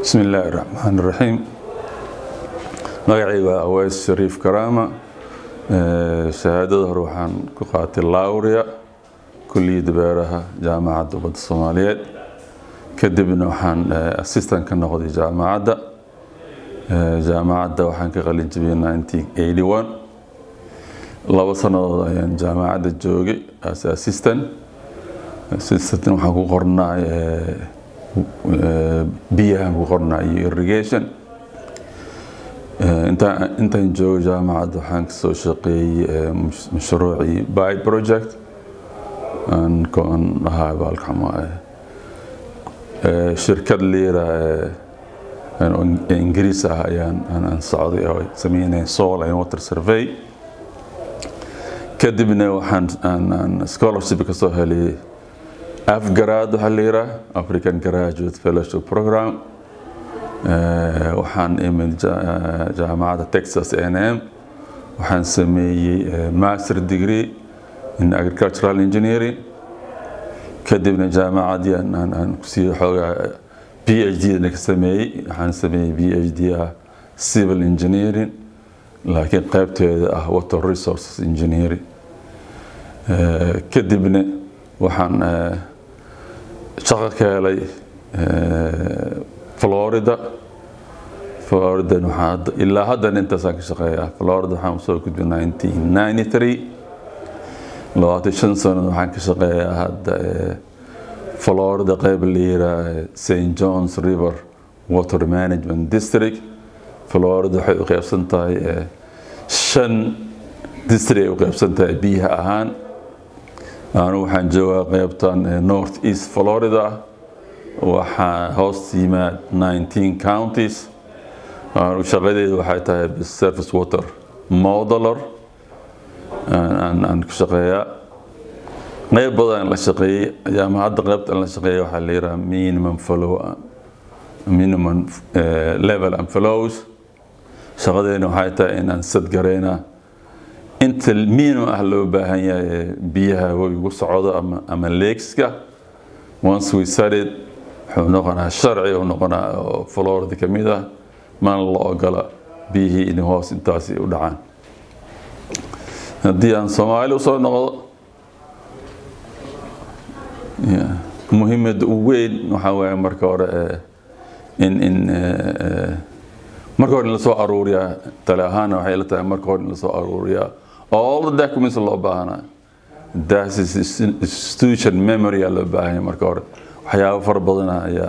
بسم الله الرحمن الرحيم magacayga waa aweys shariif karaama shahaadada hore waxaan ku qaatay lawria kulliyadda beeraha jaamacadda ummadda soomaaliyeed kadibna waxaan assistant ka noqday jaamacadda jaamacadda waxaan ka qalin jabiyey 1981 labo sannadood ayaan jaamacadda joogay as assistant assistant waxaan ku qornay biyahan ku qornaa iyo irrigation intaan joogo jaamacadda waxaan kasoo shaqeeyey mashruucii by project aan ahaa baalkama shirkad liira ingiriis ah ayaan aan socday oo sameynay soil and water survey kadibna waxaan scholarship kasoo helay afgaraad waxaa la yiraa african graduate fellowship program waxaan imid jaamacadda texas a n m waxaan sameeyey master degree in agricultural engineering kadibna jaamacaddii aan kusii xoogaa b h d na ka sameeyey waxaan sameeyey b h d ah civil engineering laakiin qaybteeda ah water resources engineering kadibna waxaan shaqo ka helay florida florida waxaa ilaa haddan intaasaan ka shaqeeyaa florida waxaan usoo gudbay 1993 labaatan shan sano waxaan ka shaqeeyaa hadda florida qayb la yiraa st johns river water management district florida waxay u qaybsan tahay shan district ay u qaybsan tahay biyaha ahaan anu waxaan joogaa qaybtan north east florida waxaa hoos yimaad 19 counties shaqadeedu waxay tahay surface water modeler aan ku shaqeeyaa qayb badan la shaqeeyey jaamacadda qaybta la shaqeeya waxaa la yidhaha minimum flow minimum level and flows shaqadeena waxay tahay inaan sadgareynaa inta minimum ah loo baahan yahay biyaha webigu socdo ama ama leegska once we studied wuxuu noqonaa sharci uu noqonaa oo florida ka mid ah mana la ogola biyihii in hoos intaasi u dhacaan haddii aan soomaali usoo noqdo muhiimada ugu weyn waxaa weeye marka hore in in marka hore in lasoo aruuriyaa tale ahaana waxay la tahay marka hore in lasoo aruuriyaa all the documents loo baahanaa that is institution memory aa loo baahanya marka hore waxyaabo fara badana ayaa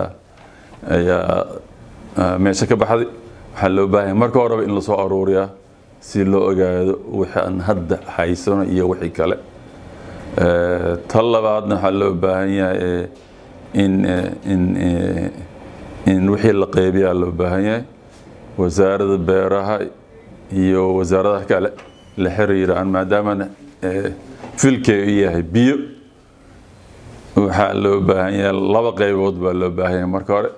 ayaa meesha ka baxday waxaa loo baahanya marka horeba in lasoo aruuriyaa si loo ogaado wixii aan hadda haysano iyo wixii kale tan labaadna waxaa loo baahan yahay in in in wixii la qeybiyaa loo baahan yahay wasaaradda beeraha iyo wasaaradaha kale la xiriiraan maadaama filkeedu yahay biyo waxaa loo baahan yahay laba qaybood baa loo baahan yahay marka hore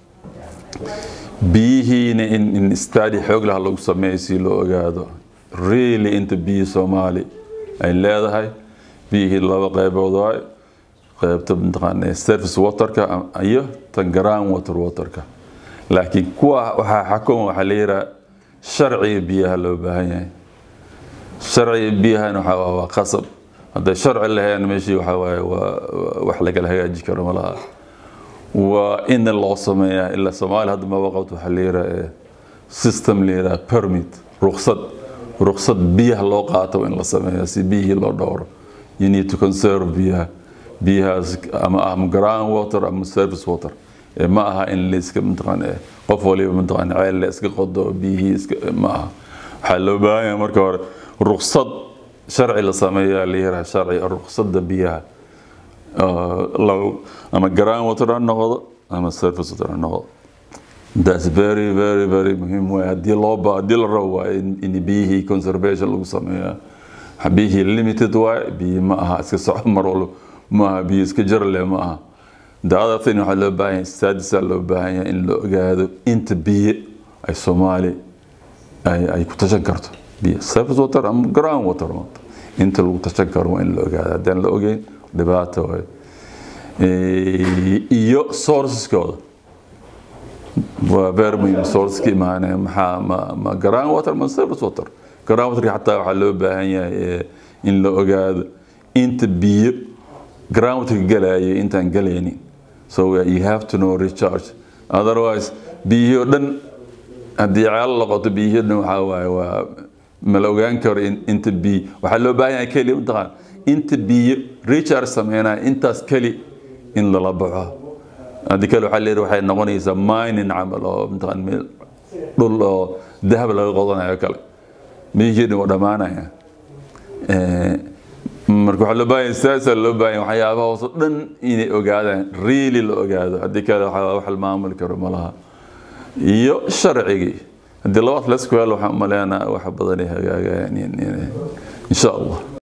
biyihiina in in stadi xoog laha lagu sameeyo si loo ogaado really inta biyo soomaali ay leedahay biyihii laba qaybood waay qaybta mataqaana surface waterka iyo tan ground water waterka laakiin kuwa waxaa xakuma waxaa la yiraa sharciga biyaha loo baahan yahay sharciga biyahana waxaa waa qasab hadday sharci lahayn meeshii waxaa waaye waa wax lagala hagaaji karo ma laha waa in loo sameeyaa ilaa soomaaliya hadda maba qabto waxaa la yiraa system la yiraa permit ruqsad ruqsad biyaha loo qaato in la sameeya si biyihii loo dhowro you need to conserve biyaha biyahaas ama ah ground water ama surface water ma aha in layska mataqaan qof waliba mataqaan ceel la iska qodo biyihii iska ma aha waxaa loo baahan yahay marka hore ruqsad sharci la sameeyaa la yiraa sharci ruqsadda biyaha ama ground water ha noqdo ama surface water ha noqdo that's very very very muhiim way haddii loo ba haddii la rabo waa in biyihii conservation lagu sameeyaa biyihii limited waay biyi ma aha iska soco mar walba ma aha biyo iska jarle ma aha the other thing waxaa loo baahan yahay stadisa loo baahan yahay in la ogaado inta biyo ay soomaali ay ay ku tashan karto biyo surface water ama ground water inta lagu tashan karo waa in la ogaado haddaan la ogeyn dhibaato waay iyo sourceskooda waa very muhiim source ka imaanaya maxaa ma ma ground water ma surface water ground water xataa waxaa loo baahan yahay in la ogaado inta biyo ground water galaya intaan galaynin so you have to know recharge otherwise biyihii oo dhan haddii ceelo loqoto biyihii dhan waxaa waaye waa ma la ogaan karo inta biyo waxaa loo baahan yahay keli mataqaan inta biyo recharge sameynaya intaas keli in lala baxo haddii kale waxaa leeyahay waxay noqonaysaa mining camal oo mataqaan meel dhul oo dahab laga qodanayo kale biyihii dhan waa dhammaanaya marka waxaa loo baahan saasaa loo baahan waxyaabaha hoos oo dhan inay ogaadaan really la ogaado haddii kale waxaa wax la maamuli karo ma laha iyo sharcigii haddii labaad la isku helo waxaan umaleynaa wax badan ay hagaagayaan insha allah